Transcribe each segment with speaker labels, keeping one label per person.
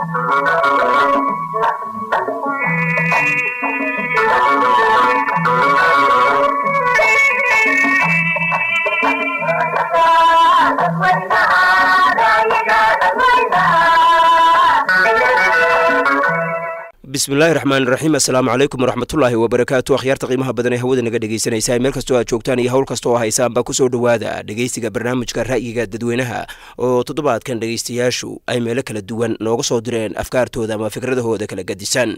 Speaker 1: bismillahi raxmaani raxiim assalaamu calaykum waraxmatullaahi wabarakaatu akhyaarta qiimaha badan ee hawada naga dhegaysanaysaa meel kastoo aad joogtaan iyo hawl kasta oo haysaanba kusoo dhowaada dhegaysiga barnaamijka ra'yiga dadweynaha oo toddobaadkan dhegaystayaashu ay meelo kala duwan nooga soo direen afkaartooda ama fikradahooda kala gadisan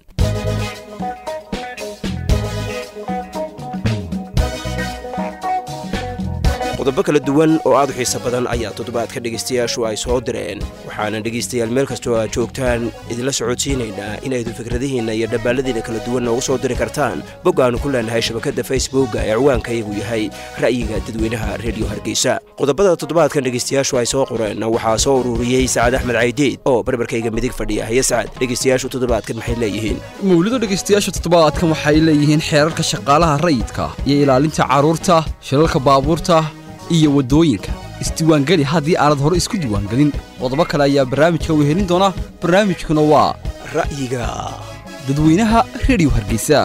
Speaker 1: qodobo kala duwan oo aad u xiiso badan ayaa toddobaadka dhegaystayaashu ay soo direen waxaana dhegaystayaal meel kastoo aad joogtaan idinla socodsiinaynaa inaydu fikradihiinna iyo dhabbaaladiina kala duwan noogu soo diri kartaan bog aanu ku leenahay shabakadda facebooka ee ciwaankayagu yahay ra'yiga dadweynaha rediyo hargeysa qodobada toddobaadkan dhegaystayaashu ay soo qoreen waxaa soo ururiyey sacad axmed caydiid oo barbarkayga midig fadhiya haye sacad dhegaystayaashu toddobaadkan maxay leeyihiin
Speaker 2: mawlido dhegaystayaasha toddobaadkan waxay leeyihiin xeerarka shaqaalaha rayidka iyo ilaalinta carruurta shilalka baabuurta iyo waddooyinka isdiiwaangeli haddii aanad hore isku diiwaangelin qodobo kale ayaa barnaamijka wehelin doona barnaamijkuna waa
Speaker 1: ra'yiga
Speaker 2: dadweynaha rediyo hargeysa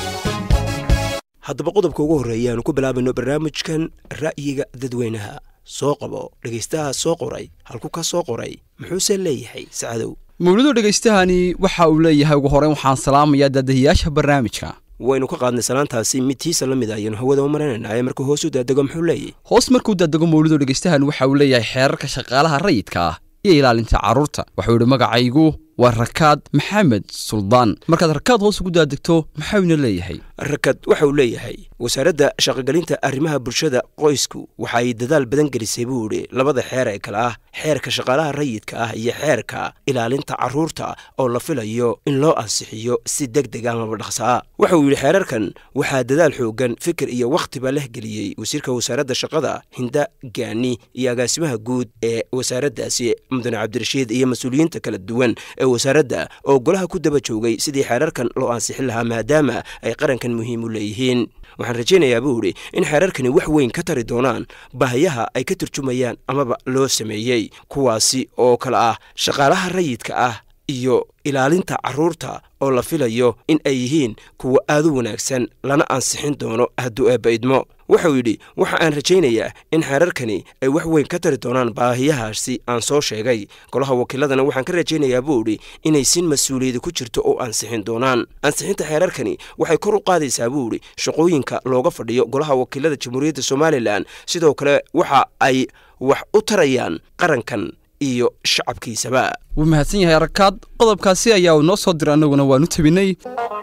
Speaker 1: haddaba qodobka ugu horreeya aanu ku bilaabayno barnaamijkan ra'yiga dadweynaha soo qabo dhegaystaha soo qoray halku ka soo qoray muxuuse leeyahay sacadow
Speaker 2: mawlido dhegaystahani waxa uu leeyahay ugu horeyn waxaan salaamayaa daadahiyaasha barnaamijka
Speaker 1: waynu ka qaadnay salaantaasi mid tiisa la mid a ayaanu hawada u maranayna ee markuu hoos u daadego muxuu leeyahy
Speaker 2: hoos markuu daadego mawlido dhegaystahan waxa uu leeyahay xeerarka shaqaalaha rayidka ah iyo ilaalinta carruurta waxuu yidhi magacaygu waa rakaad maxamed suldaan markaad rakaad hoos ugu daadegto maxauna leeyahay
Speaker 1: rakad waxa uu leeyahay wasaaradda shaqogelinta arrimaha bulshada qoysku waxa ay dadaal badan gelisay buu idhi labada xeer ee kale ah xeerka shaqaalaha rayidka ah iyo xeerka ilaalinta carruurta oo la filayo in loo ansixiyo si deg deg amaba dhaqsaa waxa uu yidhi xeerarkan waxaa dadaal xoogan fikir iyo wakhtiba leh geliyey wasiirka wasaaradda shaqada hinda gaani iyo agaasimaha guud ee wasaaraddaasi mudane cabdirashiid iyo mas-uuliyiinta kala duwan ee wasaaradda oo golaha ku daba joogay sidii xeerarkan loo ansixin lahaa maadaama ay qarankan muhiim u leeyihiin waxaan rajaynayaa buu idhi in xeerarkani wax weyn ka tari doonaan baahiyaha ay ka turjumayaan amaba loo sameeyey kuwaasi oo kale ah shaqaalaha rayidka ah iyo ilaalinta carruurta oo la filayo in ay yihiin kuwa aad u wanaagsan lana ansixin doono hadduu eebba idmo wuxuu yidhi waxa aan rajaynayaa in xeerarkani ay wax weyn ka tari doonaan baahiyahaasi aan soo sheegay golaha wakiiladana waxaan ka rajaynayaa buu idhi inay sin mas-uuliyada ku jirto oo ansixin doonaan ansixinta xeerarkani waxay kor u qaadaysaa buu idhi shaqooyinka looga fadhiyo golaha wakiilada jamhuuriyadda somalilan sidoo kale waxa ay wax u tarayaan qarankan iyo shacabkiisaba
Speaker 2: wuu mahadsan yahay arakaad qodobkaasi ayaa uu noo soo diray annaguna waanu tabinay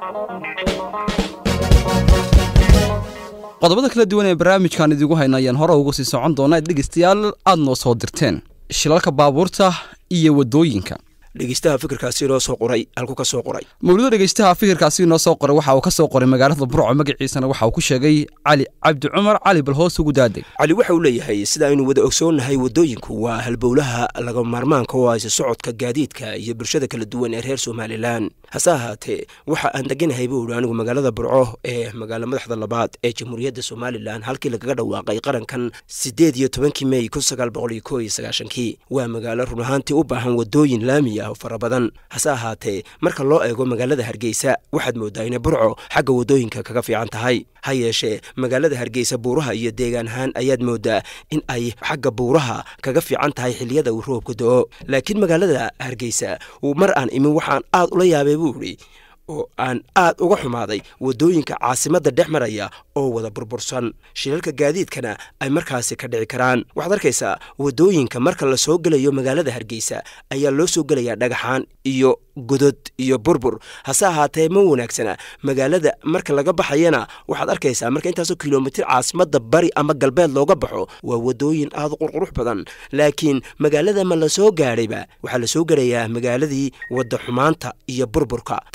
Speaker 2: qodobada kala duwan ee barnaamijkan idigu hayna ayaan hore uga sii socon doonaa dhegaystayaal aad noo soo dirteen shilalka baabuurta iyo waddooyinka
Speaker 1: dhegeystaha fikirkaasi inoo soo qoray halku ka soo qoray
Speaker 2: mawlido dhegaystaha fikirkaasi inoo soo qoray waxa uu ka soo qoray magaalada burco magaciisana waxa uu ku sheegay cali cabdi cumar cali bal hoos ugu daadeg
Speaker 1: cali waxa uu leeyahay sida aynu wada ogsoonnahay waddooyinku waa halbowlaha laga maarmaanka oo aysa socodka gaadiidka iyo bulshada kala duwan ee reer somalilan hase ahaatee waxa aan deganahay buu idhi anigu magaalada burco ee magaalo madaxda labaad ee jamhuuriyadda somalilan halkii lagaga dhawaaqay qarankan siddeed iyo tobankii mey kun sagaal boqol iyo koo iyo sagaashankii waa magaalo run ahaantii u baahan waddooyin laami ah oo fara badan hase ahaatee marka loo eego magaalada hargeysa waxaad mooddaa inay burco xagga waddooyinka kaga fiican tahay ha yeeshee magaalada hargeysa buuraha iyo deegaan ahaan ayaad mooddaa in ay xagga buuraha kaga fiican tahay xilliyada uu roobka do-o laakiin magaalada hargeysa mar aan imin waxaan aad ula yaabay buu idhi oo aan aad uga xumaaday waddooyinka caasimadda dhex maraya oo wada burbursan shilalka gaadiidkana ay markaasi ka dhici karaan waxaad arkaysaa waddooyinka marka la soo gelayo magaalada hargeysa ayaa loo soo gelayaa dhagaxaan iyo godod iyo burbur hase ahaatee ma wanaagsana magaalada marka laga baxayana waxaad arkaysaa marka intaasoo kilomitir caasimadda bari ama galbeed looga baxo waa waddooyin aad u qurqurux badan laakiin magaalada ma la soo gaadhayba waxaa la soo gelayaa magaaladii wadda xumaanta iyo burburka taasina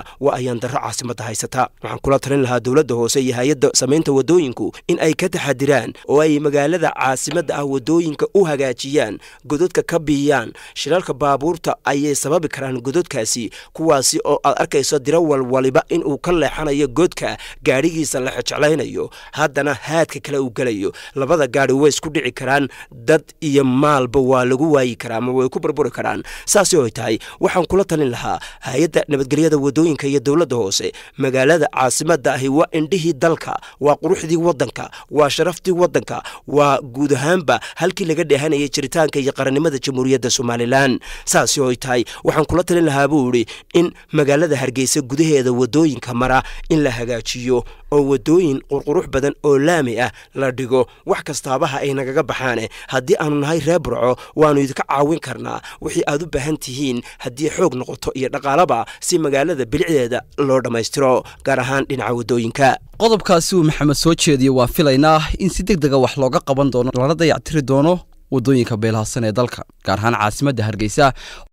Speaker 1: waa ayaan darro caasimadda haysata waxaan kula talin lahaa dowladda hoose iyo hay-adda samaynta waddooyinku in ay ka taxadiraan oo ay magaalada caasimadda ah waddooyinka u hagaajiyaan gododka ka biyaan shilalka baabuurta ayay sababi karaan gododkaasi kuwaasi oo aad arkayso diro walwaliba inuu ka leexanayo godka gaadhigiisa la xejeclaynayo haddana haadka kale uu gelayo labada gaadhi way isku dhici karaan dad iyo maalba waa lagu waayi karaa ama way ku burburi karaan saasi oy tahay waxaan kula talin lahaa hay-adda nabadgelyada waddooyinka iyo dowladda hoose magaalada caasimadda ahi waa indhihii dalka waa quruxdii waddanka waa sharaftii waddanka waa guud ahaanba halkii laga dheehanayay jiritaanka iyo qarannimada jamhuuriyadda somalilan saasi oy tahay waxaan kula talin lahaa buu idhi in magaalada hargeysa gudaheeda waddooyinka mara in la hagaajiyo oo waddooyin qurqurux badan oo laami ah la dhigo wax kastaabaha ay nagaga baxaane haddii aanu nahay reer burco waannu idinka caawin karnaa wixii aad u baahan tihiin haddii xoog noqoto iyo dhaqaalaba si magaalada bilicdeeda loo dhammaystiro gaar ahaan dhinaca waddooyinka
Speaker 2: qodobkaasi uu maxamed soo jeediye waan filaynaa in si deg dega wax looga qaban doono lana dayactiri doono waddooyinka beelahadsan ee dalka gaar ahaan caasimadda hargeysa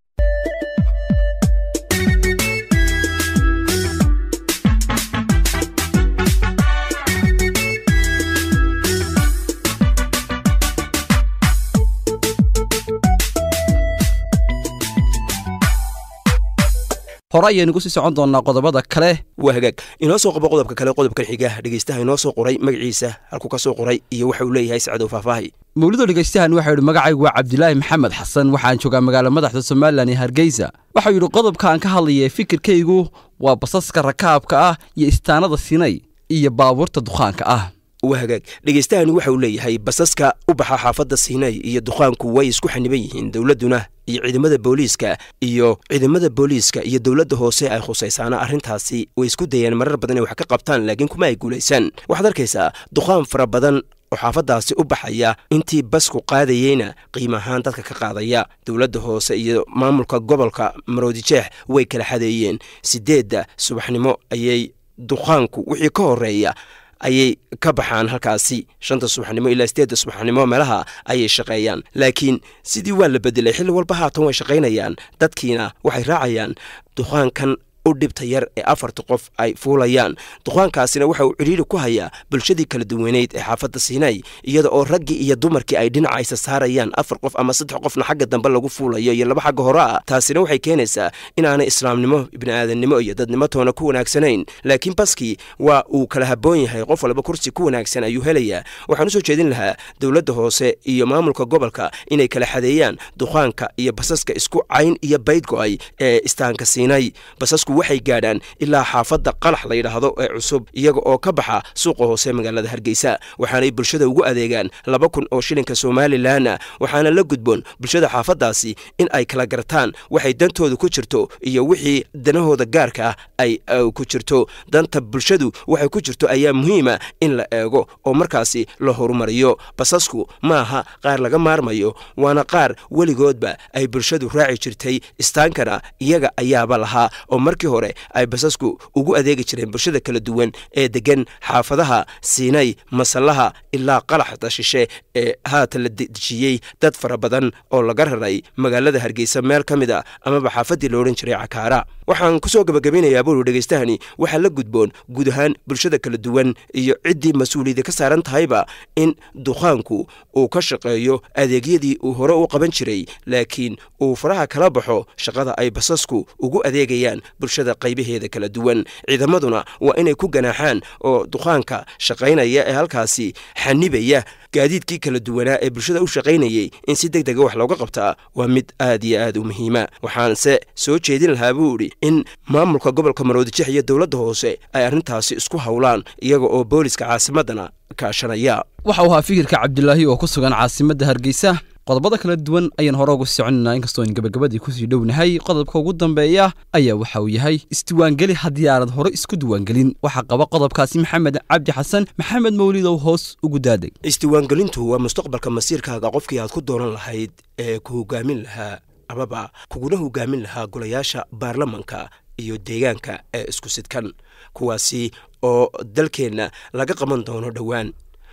Speaker 2: hore ayaynugu sii socon doonnaa qodobada kale
Speaker 1: waa hagaag inoo soo qabo qodobka kale qodobkan xiga dhegeystaha inoo soo qoray magaciisa halkuu ka soo qoray iyo waxa uu leeyahay sacdow faahfaahi
Speaker 2: mawlido dhegeystahan waxau yidhi magacaygu waa cabdilaahi maxamed xasan waxaan joogaa magaala madaxda somalilan ee hargeysa waxau yidhi qodobkaan ka hadlaya fikirkaygu waa basaska rakaabka ah iyo istaanada sinay iyo baabuurta dukhaanka ah
Speaker 1: waa hagaag dhegeystahani waxa uu leeyahay basaska u baxa xaafadda siinay iyo dukhaanku way isku xaniban yihiin dowladduna iyo ciidamada booliiska iyo ciidamada booliiska iyo dowladda hoose ay khusaysaana arrintaasi way isku dayeen marar badan inay wax ka qabtaan laakiin kuma ay guulaysan waxaad arkaysaa dukhaan fara badan oo xaafaddaasi u baxaya intii basku qaadayeyna qiim ahaan dadka ka qaadaya dowladda hoose iyo maamulka gobolka maroodijeex way kala xadeeyeen sideedda subaxnimo ayay dukhaanku wixii ka horreeya ayay ka baxaan halkaasi shanta subaxnimo ilaa sideedda subaxnimo meelaha ayay shaqeeyaan laakiin sidii waa la bedelay xilli walba haatan way shaqaynayaan dadkiina waxay raacayaan dukhaankan u dhibta yar ee afarta qof ay fuulayaan dukhaankaasina waxa uu cidhiiri ku hayaa bulshadii kala duwaneyd ee xaafadda siinay iyada oo raggii iyo dumarkii ay dhinaca isa saarayaan afar qof ama saddex qofna xagga dambe lagu fuulayo iyo laba xagga hore ah taasina waxay keenaysaa inaanay islaamnimo bini'aadannimo iyo dadnimo toona ku wanaagsanayn laakiin baskii waa uu kala habboon yahay qof walba kursi ku wanaagsan ayuu helayaa waxaan usoo jeedin lahaa dowladda hoose iyo maamulka gobolka inay kala xadeeyaan dukhaanka iyo basaska isku cayn iyo bayd go'ay ee istaanka siinay basasku waxay gaadhaan ilaa xaafadda qalax la yidhaahdo ee cusub iyaga oo ka baxa suuqa hoose magaalada hargeysa waxaanay bulshada ugu adeegaan laba kun oo shilinka somalilanna waxaana la gudboon bulshada xaafaddaasi in ay kala gartaan waxay dantooda ku jirto iyo wixii danahooda gaarka ah ay ku jirto danta bulshadu waxay ku jirto ayaa muhiima in la eego oo markaasi la horumariyo basasku maaha qaar laga maarmayo waana qaar weligoodba ay bulshadu raaci jirtay istaankana iyaga ayaaba lahaa oo markii hore ay basasku ugu adeegi jireen bulshada kala duwan ee degan xaafadaha siinay masallaha ilaa qalaxda shishe ee haatan la dejiyey dad fara badan oo laga raray magaalada hargeysa meel ka mid a amaba xaafaddii la odhan jiray cakaara waxaan ku soo gabagabeynayaa buuri dhegeystahani waxaa la gudboon guud ahaan bulshada kala duwan iyo ciddii mas-uuliyadda ka saaran tahayba in dukhaanku uu ka shaqeeyo adeegyadii uu hore u qaban jiray laakiin uu faraha kala baxo shaqada ay basasku ugu adeegayaan bulshada qaybaheeda kala duwan ciidamaduna waa inay ku ganaaxaan oo dukhaanka shaqaynaya ee halkaasi xanibaya gaadiidkii kala duwanaa ee bulshada u shaqaynayey in si deg dega wax looga qabtaa waa mid aad iyo aad u muhiima waxaanse soo jeedin lahaa buu idhi in maamulka gobolka maroodijex iyo dowladda hoose ay arrintaasi isku howlaan iyaga oo booliska caasimaddana kaashanaya
Speaker 2: waxa uu ahaa fikirka cabdilaahi oo ku sugan caasimadda hargeysa qodobada kala duwan ayaan hore uga soconaynaa inkastoo aan gabagabadii kusii dhownahay qodobka ugu dambeeya ayaa waxa uu yahay isdiwaangeli haddii aanad hore isku diiwaangelin waxaa qaba qodobkaasi maxamed cabdi xasan maxamed mawlidow hoos ugu daadeg
Speaker 1: isdiiwaangelintu waa mustaqbalka masiirkaaga qofkii aad ku dooran lahayd ee ku hogaamin lahaa amaba kuguna hogaamin lahaa golayaasha baarlamanka iyo deegaanka ee isku sidkan kuwaasi oo dalkeenna laga qaban doono dhowaan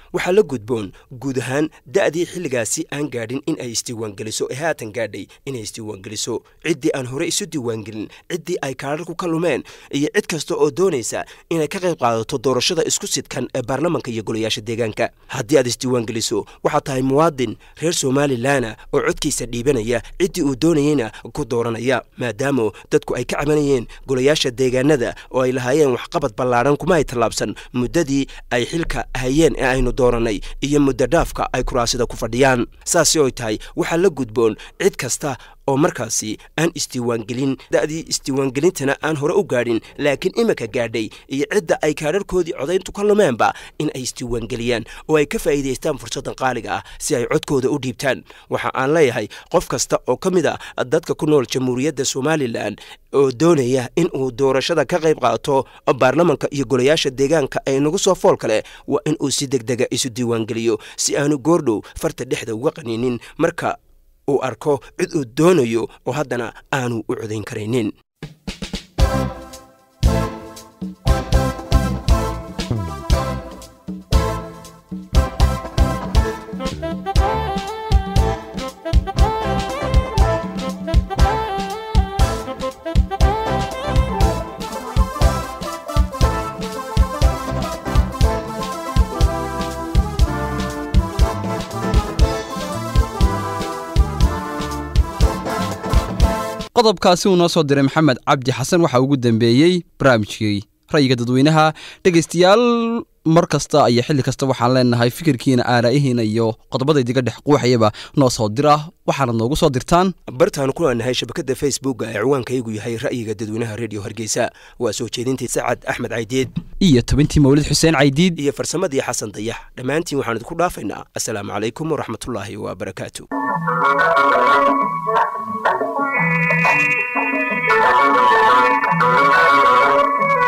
Speaker 1: waxaa la gudboon guud ahaan da'dii xilligaasi aan gaadhin in ay isdiiwaangeliso ee haatan gaadhay inay isdiiwaangeliso ciddii aan hore isu diiwaangelin ciddii ay kaadharku ka lumeen iyo cid kasta oo doonaysa inay ka qayb qaadato doorashada isku sidkan ee baarlamanka iyo golayaasha deegaanka haddii aad isdiiwaangeliso waxaad tahay muwaadin reer somalilanna oo codkiisa dhiibanaya ciddii uu doonayeyna ku dooranaya maadaama dadku ay ka cabanayeen golayaasha deegaanada oo ay lahaayeen waxqabad ballaadhan kuma ay tallaabsan muddadii ay xilka hayeen ee aynu doorannay iyo muddo dhaafka ay kuraasida ku fadhiyaan saasi oy tahay waxaa la gudboon cid kasta oo markaasi aan isdiiwaangelin da'dii isdiiwaangelintana aan hore u gaadhin laakiin iminka gaadhay iyo cidda ay kaadharhkoodii codayntu ka lumeenba in ay isdiiwaangeliyaan oo ay ka faa'iidaystaan fursaddan qaaliga ah si ay codkooda u dhiibtaan waxa aan leeyahay qof kasta oo ka mid a dadka ku nool jamhuuriyadda somalilan oo doonaya in uu doorashada ka qayb qaato baarlamanka iyo golayaasha deegaanka ee nagu soo fool kale waa in uu si degdega isu diiwaangeliyo si aanu goordhow farta dhexda uga qaniinin marka uu arko cid uu doonayo oo haddana aanu u codayn karaynin
Speaker 2: qodobkaasi uu noo soo diray maxamed cabdi xasan waxaa ugu dambeeyey barnaamijkii ra'yiga dadweynaha dhegaystayaal mar kasta iyo xilli kasta waxaan leenahay fikirkiina aaraa'ihiina iyo qodobada idiga dhex quuxayaba noo soo dira waxaanad noogu soo dirtaan
Speaker 1: bartaanu ku leenahay shabakadda facebooka ee ciwaankaygu yahay ra'yiga dadweynaha redio hargeysa waa soo jeedintii sacad axmed caydiid
Speaker 2: iyo tobantii mawlid xuseen caydiid
Speaker 1: iyo farsamadii xasan dayax dhammaantiin waxaan idinku dhaafaynaa assalaamu calaykum waraxmatullaahi wabarakaatu
Speaker 3: Thank you.